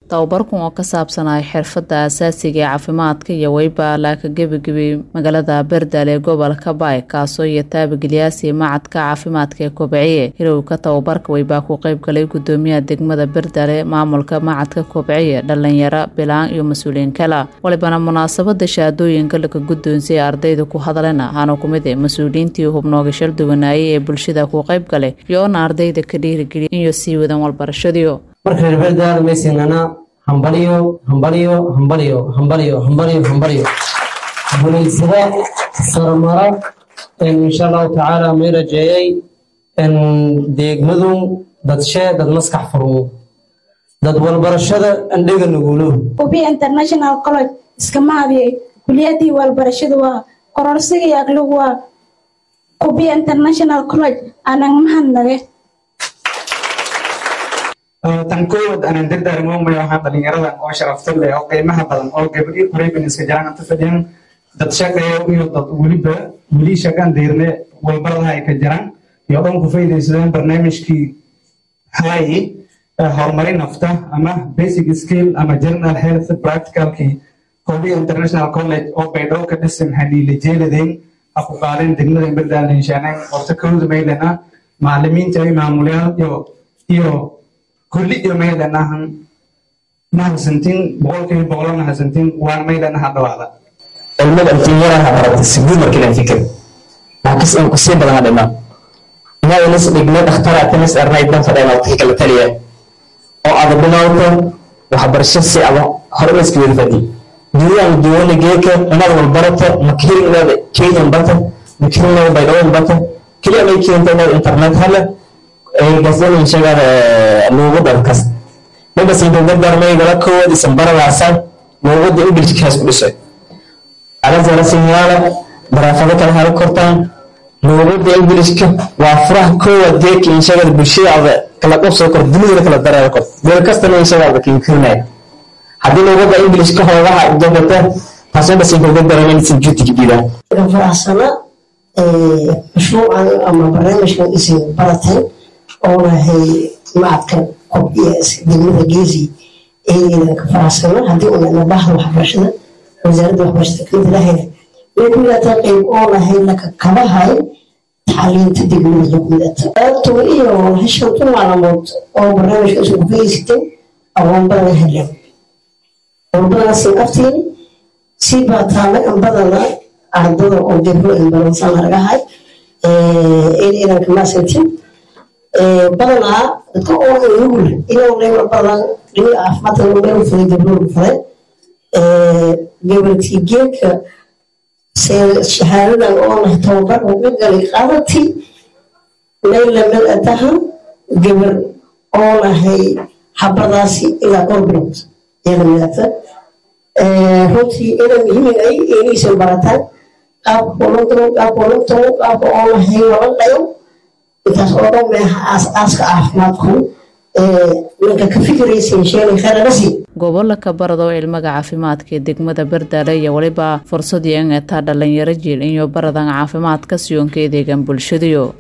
tababarkan oo ka saabsanaya xirfadda asaasiga ee caafimaadka iyo weyba laaka gebagabay magaalada berdaale ee gobolka baay kaasoo iyo taabageliyaasi macadka caafimaadka ee kobciye hirowga tababarka weybaa ku qeyb galay gudoomiyaha degmada berdaale maamulka macadka kobciye dhalinyaro bilaan iyo mas-uuliyiin kale walibana munaasabada shahaadooyinka laga guddoonsiyay ardayda ku hadleen ahaana ku mid e mas-uuliyiintii hubnooga shal duwanaayay ee bulshada ku qeyb galay iyoona ardayda ka dhiirigeliya inay sii wadaan walbarashadiyo marka reer berdaale maysinana hambalyo hambalyo hambalyo hambalyo hambalyo hambalyo guulaysada sarmara insha allahu tacaala may rajeeyay deegmadu dadshe dad maskax furmo dad walbarashada andhega nugulo ubi international college iskama hadiyay kuliyadii walbarashada waa kororsigii aqligu waa ubi international college aanan mahadnage tan koowad aanan dardaarmoomay waxaa dhalinyaradan oo sharafta leh oo qiimaha badan oo gabadhii horeybin iska jiraan anta fadhiyan dad shaqeeya iyo dad weliba weli shaqaan deyrne walbaradaha ay ka jiraan iyo dhan ku faydaysadeen barnaamijkii hay horumarin nafta ama basic skill ama general health practicalkii kobiya international college oo baydhabo ka dhisan haliile jeeladeen aku qaaleen degmada berdaalenshaaneen horta kowda maylana macalimiinta iyo maamulayaal iyo iyo kulli iyo maylanahan mahadsantin boqolkiiba boqolo mahadsantin waan maylanaha dhawaada cilmada intinyaraha baratay si guud markiilan fikir laakiin in kusii badan dhima inaad inis dhigme dhakhtara tinis arnay dan fadheen waqti kala taliya oo aad bilowto waxbarasho si aba hore la iska wada fadi duulaan duwana geeka inaad walbarato makirin inaad kenyan bata makirin inaad baydhawon bata keliya may keenta inaad internet hala gasdanin shagaada luuqada kas mabas inta dardaarmay gala kowaad isan baradaasaan luuqada ingilishkaas ku dhisay alazara sinyaala baraafado kale hala kortaan luuqada ingilishka waa furaha koowaad geeka inshagada bulshadaada kala qabsoo kor dunida kala dareero kor meel kastana inshagaada kiinkirinaya haddii luuqada ingilishka hoogaha jabata taasoo bas inta dardaarmay insan juutiga diidaan faraxsana mashruucan ama barnaamijkan isin barateen oonahay macadkan kobciya degmada geesi eedeedan ka faraxsana haddii unana bahda waxbarashada wasaaradda waxbarashada kamid lahayna way ku midata qeyb oonahay laka kabahay tacliinta degmada lagu midata qaybtuba iyo hashantu maalamood oo barnaamijka isu kufageysatay aqoon badan helen aqoon badanaasin aftiini si baataana in badana ardada oo gabro in badansan argahay eedeedan kamaasantin badanaa dadka oo nugul inuu leewa badan dhini caafimaadka meel fuday gabdhood fuday gabartii geedka shahaadadan oo nahay tababar uga galay qaadati meel lamid atahan gabar oo nahay habadaasi ilaa dhowr bilood iyada midata runtii ina muhiim ay inaysan barataan qaabka olantano qaabka olantano qaabka oo nahay walan dhayo intaas oo dhan meeha aas-aaska caafimaadku ninka ka fikiraysan sheelay khayrarasi gobolka barado cilmiga caafimaadka ee degmada berdaale iyo weliba fursad iyo in etaa dhalinyaro jiil iyo baradan caafimaadka siyoonka edeegan bulshadiyo